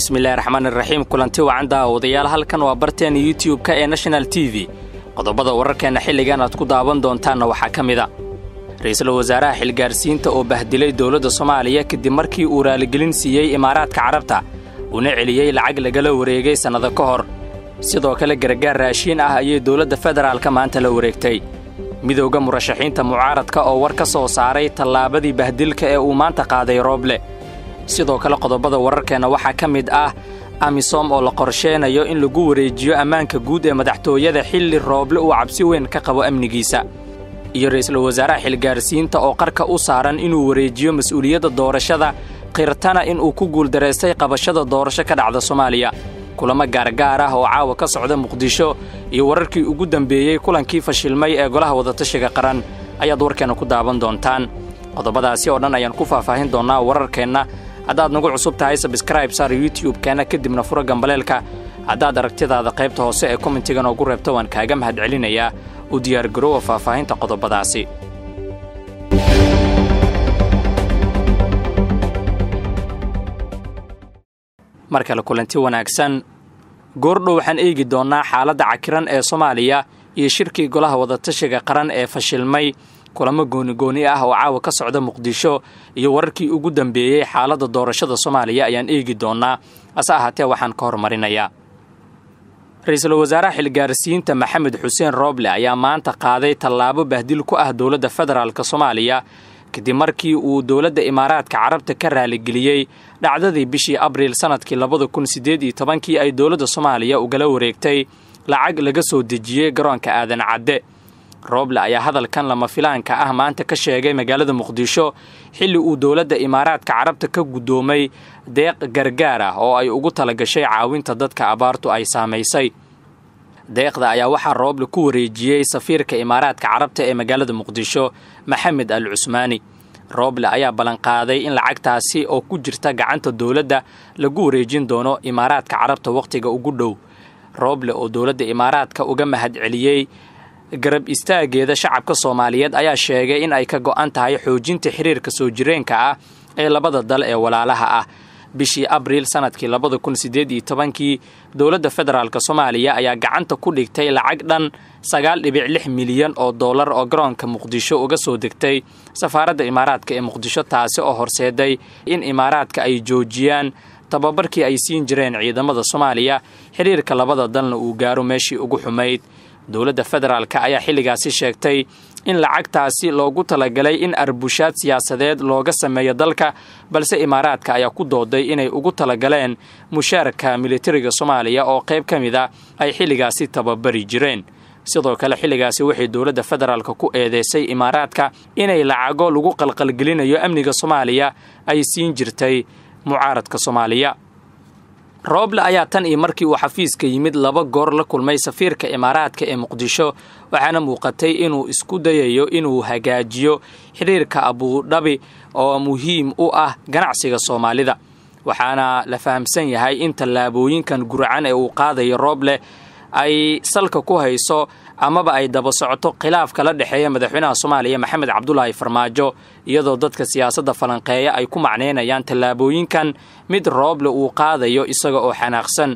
bismillahi raxmaani raxiim kulanti wacan daawadayaal halkan waa barteena youtub-ka ee national t v qodobada wararkeenna xilligan aad ku daawan doontaanna waxaa ka mid a ra-iisul wasaaraha xilgaarsiinta oo bahdilay dowladda soomaaliya kadib markii uu raaligelin siiyey imaaraadka carabta uuna celiyey lacag lagala wareegay sannado ka hor sidoo kale gargaar raashiin ah ayay dowladda federaalka maanta la wareegtay midowda murashaxiinta mucaaradka oo war ka soo saaray tallaabadii bahdilka ee uu maanta qaaday rooble sidoo kale qodobada wararkeenna waxaa ka mid ah amisom oo la qorsheenayo in lagu wareejiyo ammaanka guud ee madaxtooyada xilli rooble uu cabsi weyn ka qabo amnigiisa iyo ra'iisul wasaaraha xilgaarsiinta oo qarka u saaran inuu wareejiyo mas'uuliyadda doorashada khirtana inuu ku guuldaraystay qabashada doorasho ka dhacda soomaaliya kulamo gaargaar ah oo caawa ka socda muqdisho iyo wararkii ugu dambeeyey kulankii fashilmay ee golaha wadatashiga qaran ayaad warkeenna ku daawan doontaan qodobadaasi oo dhan ayaan ku faahfaahin doonnaa wararkeenna haddaad nagu cusub tahay sabskraib saar youtub-keenna kadibna fura gambaleelka haddaad aragtidaada qaybta hoose ee kommentiga noogu reebto waan kaaga mahad celinayaa u diyaargaroowa faahfaahinta qodobadaasi mar kale kulanti wanaagsan goordhow waxaan eegi doonnaa xaaladda cakiran ee soomaaliya iyo shirkii golaha wadatashiga qaran ee fashilmay kulamo goonigooni ah oo caawa ka socda muqdisho iyo wararkii ugu dambeeyey xaaladda doorashada soomaaliya ayaan eegi doonnaa hase ahaatee waxaan ka hormarinayaa ra-iisul wasaaraha xilgaarsiinta maxamed xuseen rooble ayaa maanta qaaday tallaabo bahdil ku ah dowladda federaalk soomaaliya kadib markii uu dowladda imaaraadka carabta ka raaligeliyey dhacdadii bishii abriil sannadkii labada kun siddeed iyo tobankii ay dowladda soomaaliya ugala wareegtay lacag laga soo dejiyey garoonka aadan cadde rooble ayaa hadalkan lama filaanka ah maanta ka sheegay magaalada muqdisho xilli uu dowladda imaaraadka carabta ka guddoomay deeq gargaar ah oo ay ugu talagashay caawinta dadka abaartu ay saamaysay deeqda ayaa waxaa rooble ku wareejiyey safiirka imaaraadka carabta ee magaalada muqdisho maxamed al cusmaani rooble ayaa ballanqaaday in lacagtaasi oo ku jirta gacanta dowladda lagu wareejin doono imaaraadka carabta wakhtiga ugu dhow rooble oo dowladda imaaraadka uga mahad celiyey garab istaageeda shacabka soomaaliyeed ayaa sheegay in ay ka go'an tahay xoojinta xiriirka soo jireenka ah ee labada dal ee walaalaha ah bishii abriil sannadkii labada kun siddeed iyo tobankii dowladda federaalk soomaaliya ayaa gacanta ku dhigtay lacag dhan sagaal dhibic lix milyan oo dollar oo garoonka muqdisho uga soo degtay safaaradda imaaraadka ee muqdisho taasi oo horseeday in imaaraadka ay joojiyaan tababarkii ay siin jireen ciidamada soomaaliya xiriirka labada dalna uu gaaro meeshii ugu xumayd dowladda federaalk ayaa xilligaasi sheegtay in lacagtaasi loogu talagalay in arbushaad siyaasadeed looga sameeyo dalka balse imaaraadka ayaa ku dooday inay ugu talagaleen mushaarka militariga soomaaliya oo qayb ka mid a ay xilligaasi tababari jireen sidoo kale xilligaasi waxay dowladda federaalk ku eedeysay imaaraadka inay lacago lagu qalqalgelinayo amniga soomaaliya ay siin jirtay mucaaradka soomaaliya rooble ayaa tan iyo markii uu xafiiska yimid laba goor la kulmay safiirka imaaraadka ee muqdisho waxaana muuqatay inuu isku dayayo inuu hagaajiyo xiriirka abuudhabi oo muhiim u ah ganacsiga soomaalida waxaana la fahamsan yahay in tallaabooyinkan guracan ee uu qaadayo rooble ay salka ku hayso amaba ay daba socoto khilaafka la dhexeeya madaxweynaha soomaaliya maxamed cabdulaahi farmaajo iyadoo dadka siyaasadda falanqeeya ay ku macnaynayaan tallaabooyinkan mid rooble uu qaadayo isaga oo xanaaqsan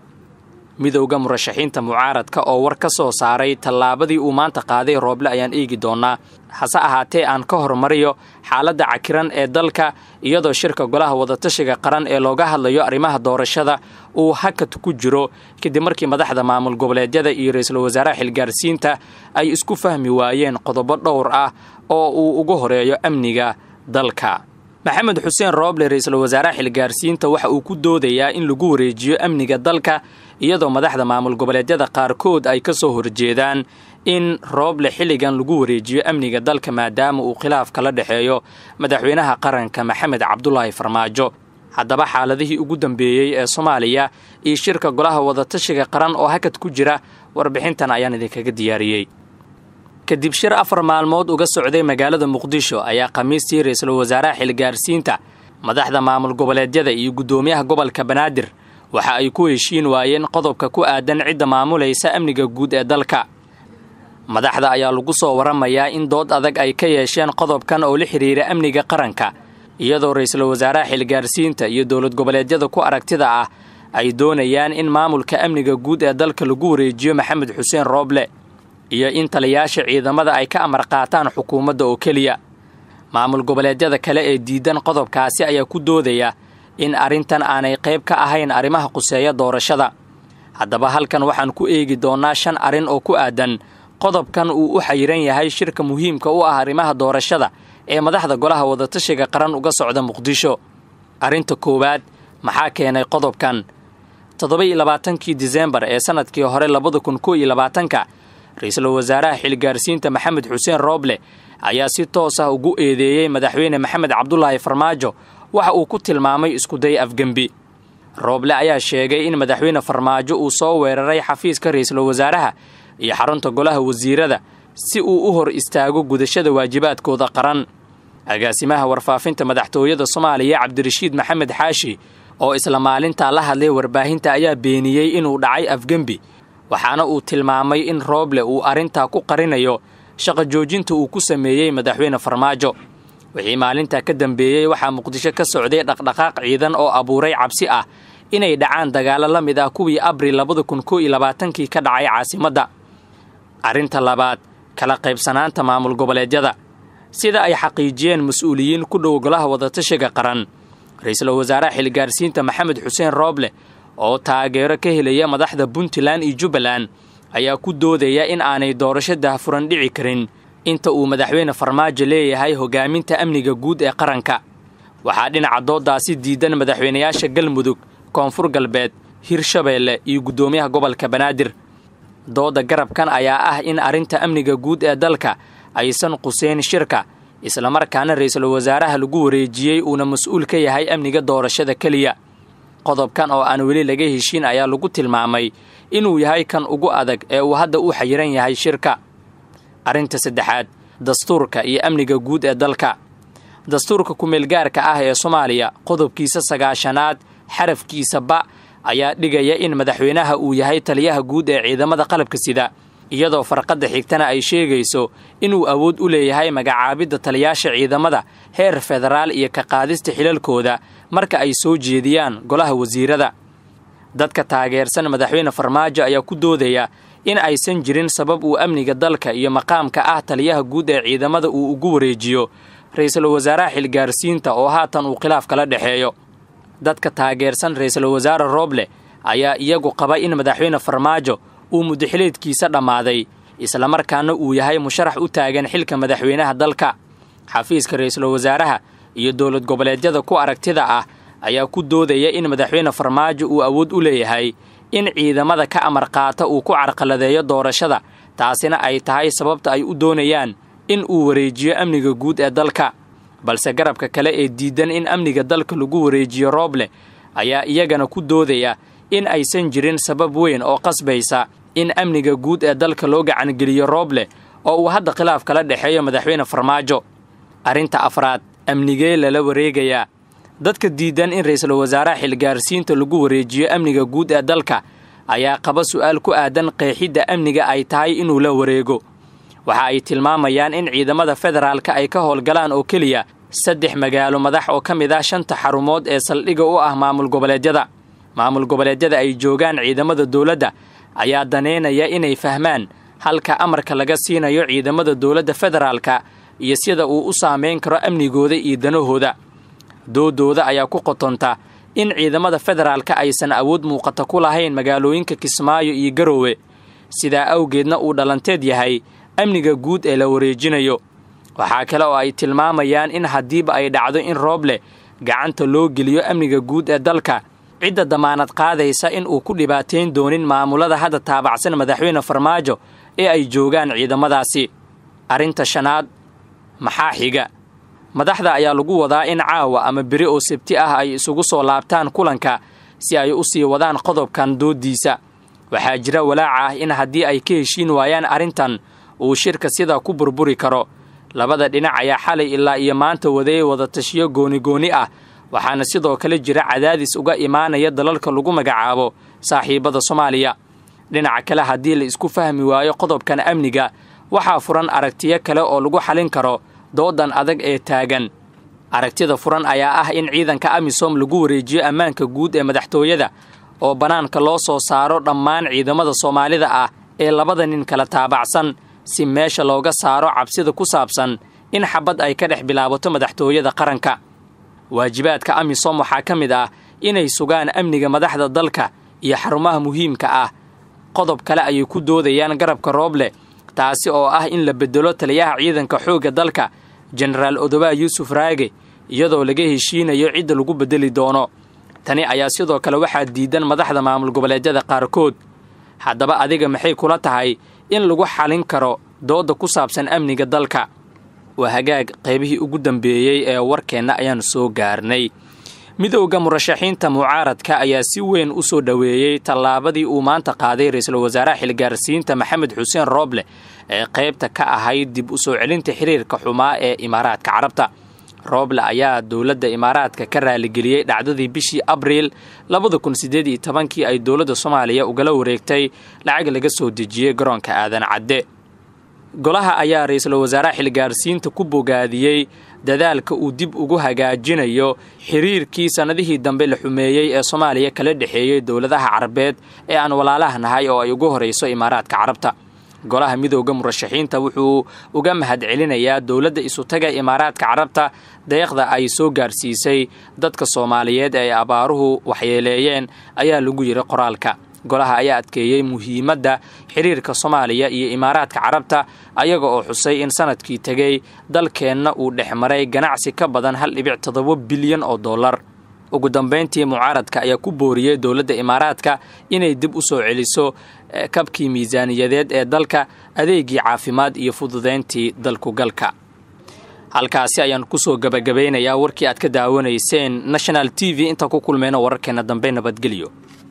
midowda murashaxiinta mucaaradka oo war ka soo saaray tallaabadii uu maanta qaaday rooble ayaan eegi doonnaa hase ahaatee aan ka hormariyo xaaladda cakiran ee dalka iyadoo shirka golaha wadatashiga qaran ee looga hadlayo arrimaha doorashada uu hakad ku jiro kadib markii madaxda maamul goboleedyada iyo ra-iisul wasaaraha xilgaarsiinta ay isku fahmi waayeen qodobo dhowr ah oo uu ugu horeeyo amniga dalka maxamed xuseen rooble ra-iisul wasaaraha xilgaarsiinta waxa uu ku doodayaa in lagu wareejiyo amniga dalka iyadoo madaxda maamul goboleedyada qaarkood ay ka soo horjeedaan in rooble xilligan lagu wareejiyo amniga dalka maadaama uu khilaaf kala dhexeeyo madaxweynaha qaranka maxamed cabdulaahi farmaajo haddaba xaaladihii ugu dambeeyey ee soomaaliya iyo shirka golaha wadatashiga qaran oo hakad ku jira warbixintan ayaan idinkaga diyaariyey kadib shir afar maalmood uga socday magaalada muqdisho ayaa khamiistii ra-iisul wasaaraha xilgaarsiinta madaxda maamul goboleedyada iyo guddoomiyaha gobolka banaadir waxa ay ku heshiin waayeen qodobka ku aadan cidda maamulaysa amniga guud ee dalka madaxda ayaa lagu soo waramayaa in dood adag ay ka yeesheen qodobkan oo la xidhiira amniga qaranka iyadoo ra-iisul wasaaraha xilgaarsiinta iyo dowlad goboleedyada ku aragtida ah ay doonayaan in maamulka amniga guud ee dalka lagu wareejiyo maxamed xuseen rooble iyo in taliyaasha ciidamada ay ka amar qaataan xukuumadda oo keliya maamul goboleedyada kale ee diidan qodobkaasi ayaa ku doodaya in arrintan aanay qayb ka ahayn arrimaha quseeya doorashada haddaba halkan waxaan ku eegi doonnaa shan arrin oo ku aadan qodobkan uu u xayiran yahay shirka muhiimka u ah arrimaha doorashada ee madaxda golaha wadatashiga qaran uga socda muqdisho arrinta koowaad maxaa keenay qodobkan toddoba-iyo labaatankii disembar ee sannadkii hore labada kun koo iyo labaatanka ra-iisul wasaaraha xilgaarsiinta maxamed xuseen rooble ayaa si toos ah ugu eedeeyey madaxweyne maxamed cabdulaahi farmaajo waxa uu ku tilmaamay iskuday afgembi rooble ayaa sheegay in madaxweyne farmaajo uu soo weeraray xafiiska ra-iisul wasaaraha iyo xarunta golaha wasiirada si uu u hor istaago gudashada waajibaadkooda qaran agaasimaha warfaafinta madaxtooyada soomaaliya cabdirashiid maxamed xaashi oo isla maalintaa la hadlay warbaahinta ayaa beeniyey inuu dhacay afgembi waxaana uu tilmaamay in rooble uu arrintaa ku qarinayo shaqa joojinta uu ku sameeyey madaxweyne farmaajo wixii maalintaa ka dambeeyey waxaa muqdisho ka socday dhaqdhaqaaq ciidan oo abuuray cabsi ah inay dhacaan dagaallo la mid ah kuwii abril labada kun koo iyo labaatankii ka dhacay caasimadda arrinta labaad kala qaybsanaanta maamul goboleedyada sida ay xaqiijiyeen mas-uuliyiin ku dhow golaha wadatashiga qaran ra-iisul wasaaraha xilgaarsiinta maxamed xuseen rooble oo taageero ka helaya madaxda puntland iyo jubbaland ayaa ku doodaya in aanay doorasho daahfuran dhici karin inta uu madaxweyne farmaajo leeyahay hogaaminta amniga guud ee qaranka waxaa dhinaca dooddaasi diidan madaxweynayaasha galmudug koonfur galbeed hirshabeelle iyo guddoomiyaha gobolka banaadir doodda garabkan ayaa ah in arrinta amniga guud ee dalka aysan quseyn shirka islamarkaana ra-iisul wasaaraha lagu wareejiyey uuna mas-uul ka yahay amniga doorashada keliya qodobkan oo aan weli laga heshiin ayaa lagu tilmaamay inuu yahay kan ugu adag ee uu hadda u xayiran yahay shirka arrinta saddexaad dastuurka iyo amniga guud ee dalka dastuurka kumeelgaarka ah ee soomaaliya qodobkiisa sagaashanaad xarafkiisa ba ayaa dhigaya in madaxweynaha uu yahay taliyaha guud ee ciidamada qalabka sida iyadoo farqadda xigtana ay sheegayso inuu awood u leeyahay magacaabidda taliyaasha ciidamada heer federaal iyo ka qaadista xilalkooda marka ay soo jeediyaan golaha wasiirada dadka taageersan madaxweyne farmaajo ayaa ku doodaya in aysan jirin sabab uu amniga dalka iyo maqaamka ah taliyaha guud ee ciidamada uu ugu wareejiyo ra-iisul wasaaraha xilgaarsiinta oo haatan uu khilaaf kala dhexeeyo dadka taageersan ra-iisul wasaare rooble ayaa iyagu qaba in madaxweyne farmaajo uu mudaxileedkiisa dhammaaday islamarkaana uu yahay musharax u taagan xilka madaxweynaha dalka xafiiska ra-iisul wasaaraha iyo dowlad goboleedyada ku aragtida ah ayaa ku doodaya in madaxweyne farmaajo uu awood u leeyahay in ciidamada ka amar qaata uu ku carqaladeeyo doorashada taasina ay tahay sababta ay u doonayaan in uu wareejiyo amniga guud ee dalka balse garabka kale ee diidan in amniga dalka lagu wareejiyo rooble ayaa iyagana ku doodaya in aysan jirin sabab weyn oo qasbaysa in amniga guud ee dalka loo gacangeliyo rooble oo uu hadda khilaaf kala dhexeeyo madaxweyne farmaajo arrinta afraad amnigee lala wareegayaa dadka diidan in ra-iisul wasaaraha xilgaarsiinta lagu wareejiyo amniga guud ee dalka ayaa qaba su'aal ku aadan qeexidda amniga ay tahay inuu la wareego waxa ay tilmaamayaan in ciidamada federaalka ay ka howlgalaan oo keliya saddex magaalo madax oo ka mid ah shanta xarumood ee saldhigga u ah maamul goboleedyada maamul goboleedyada ay joogaan ciidamada dowladda ayaa daneynaya inay fahmaan halka amarka laga siinayo ciidamada dowladda federaalka iyo sida uu u saamayn karo amnigooda iyo danahooda doodooda ayaa ku qotonta in ciidamada federaalka aysan awood muuqata ku lahayn magaalooyinka kismaayo iyo garoowe sidaa awgeedna uu dhalanteed yahay amniga guud ee la wareejinayo waxaa kale oo ay tilmaamayaan in haddiiba ay dhacdo in rooble gacanta loo geliyo amniga guud ee dalka cidda damaanad qaadaysa in uu ku dhibaatayn doonin maamulada hadda taabacsan madaxweyne farmaajo ee ay joogaan ciidamadaasi arrinta shanaad maxaa xiga madaxda ayaa lagu wadaa in caawa ama beri oo sabti ah ay isugu soo laabtaan kulanka si ay u sii wadaan qodobkan dooddiisa waxaa jira walaaca ah in haddii ay ka heshiin waayaan arrintan uu shirka sidaa ku burburi karo labada dhinac ayaa xalay ilaa iyo maanta wadeey wadatashiyo gooni-gooni ah waxaana sidoo kale jira cadaadis uga imaanaya dalalka lagu magacaabo saaxiibada soomaaliya dhinaca kale haddii la isku fahmi waayo qodobkan amniga waxaa furan aragtiyo kale oo lagu xalin karo doodan adag ee taagan aragtida furan ayaa ah in ciidanka amisom lagu wareejiyo ammaanka guud ee madaxtooyada oo bannaanka loo soo saaro dhammaan ciidamada soomaalida ah ee labada nin kala taabacsan si meesha looga saaro cabsida ku saabsan in xabad ay ka dhex bilaabato madaxtooyada qaranka waajibaadka amisom waxaa ka mid ah inay sugaan amniga madaxda dalka iyo xarumaha muhiimka ah qodob kale ayay ku doodayaan garabka rooble taasi oo ah in la bedelo taliyaha ciidanka xoogga dalka jenaraal odobaa yuusuf raage iyadoo laga heshiinayo cidda lagu bedeli doono tani ayaa sidoo kale waxaa diidan madaxda maamul goboleedyada qaarkood haddaba adiga maxay kula tahay in lagu xalin karo doodda ku saabsan amniga dalka waa hagaag qaybihii ugu dambeeyey ee warkeenna ayaanu soo gaarnay midowda murashaxiinta mucaaradka ayaa si weyn u soo dhoweeyey tallaabadii uu maanta qaaday ra-iisul wasaaraha xilgaarsiinta maxamed xuseen rooble ee qaybta ka ahayd dib u soo celinta xiriirka xumaa ee imaaraadka carabta rooble ayaa dowladda imaaraadka ka raaligeliyey dhacdadii bishii abriil labada kun siddeed iyo tobankii ay dowladda soomaaliya ugala wareegtay lacag laga soo dejiyey garoonka aadan cadde golaha ayaa ra-iisul wasaaraha xilgaarsiinta ku bogaadiyey dadaalka uu dib ugu hagaajinayo xiriirkii sannadihii dambe la xumeeyey ee soomaaliya kala dhexeeyey dowladaha carabeed ee aan walaalaha nahay oo ay ugu horayso imaaraadka carabta golaha midowda murashaxiinta wuxuu uga mahad celinayaa dowladda isutaga imaaraadka carabta deeqda ay soo gaarsiisay dadka soomaaliyeed ee abaaruhu waxyeeleeyeen ayaa lagu yidhi qoraalka golaha ayaa adkeeyey muhiimadda xiriirka soomaaliya iyo imaaraadka carabta ayaga oo xusay in sanadkii tegey dalkeenna uu dhex maray ganacsi ka badan hal dhibic toddoba bilyan oo dollar ugu dambayntii mucaaradka ayaa ku booriyey dowladda imaaraadka inay dib u soo celiso kabkii miisaaniyadeed ee dalka adeegii caafimaad iyo fududayntii dalkugalka halkaasi ayaan kusoo gabagabaynayaa warkii aad ka daawanayseen national t v intaan ku kulmayno wararkeenna dambe nabadgelyo